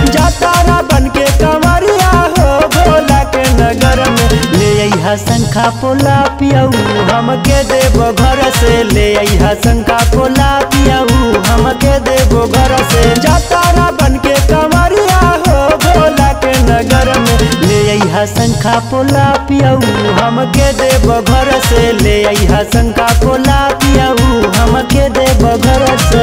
जातारा बन के कंवरिया हो भोला के नगर में ले अइहा शंखा पोला पियऊ हमके देबो घर से ले अइहा शंखा पोला पियऊ हमके देबो घर से जातारा बन के कंवरिया हो भोला के नगर में ले अइहा शंखा पोला पियऊ हमके देबो घर से ले अइहा शंखा पोला पियऊ हमके देबो घर से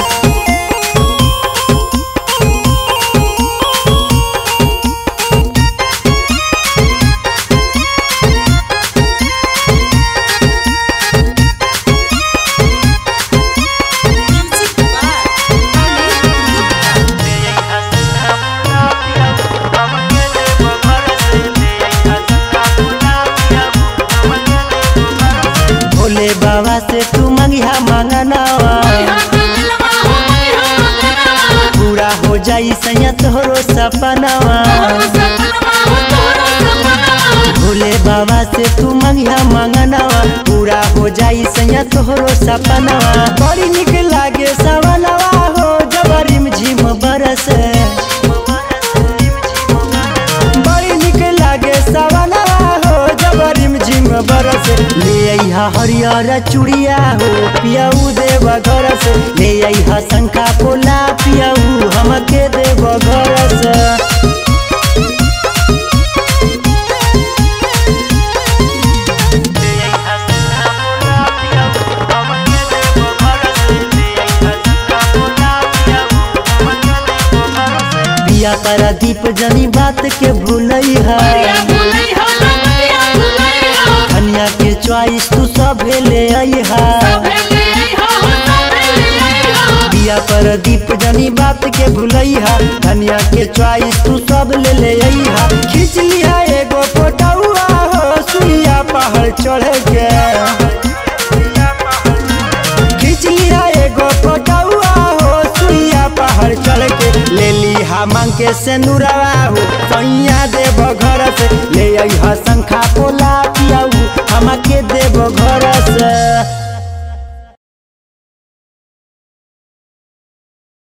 Music by भोले बाबा से तू मंगिया मांगनावा पूरा हो जाई सैया तोहरो सपनावा भोले बाबा से तू मंगिया मांगनावा पूरा हो जाई सैया तोहरो सपनावा बड़ी निक लागे सवनवा हो जबरिम झिम बरसे बड़ी निक लागे सवनवा हो जबरिम झिम बरस ले अइहा हरियर चूड़िया हो पियऊ देव घर से ले अइहा शंखा पोला पियऊ हमके देव घर से पिया पर दीप जनी बात के भूलई है कन्या के चॉइस तू सब ले आई है पिया पर दीप जनी बात के भूलई है कन्या के चॉइस तू सब ले ले आई है खींच लिया एगो फोटोआ हो सुइया पहाड़ चढ़ के खींच लिया एगो फोटोआ हो सुइया पहाड़ चढ़ के ले ली हा मांग के से नुरवा हो सैया देव घर से ले अइहा शंखा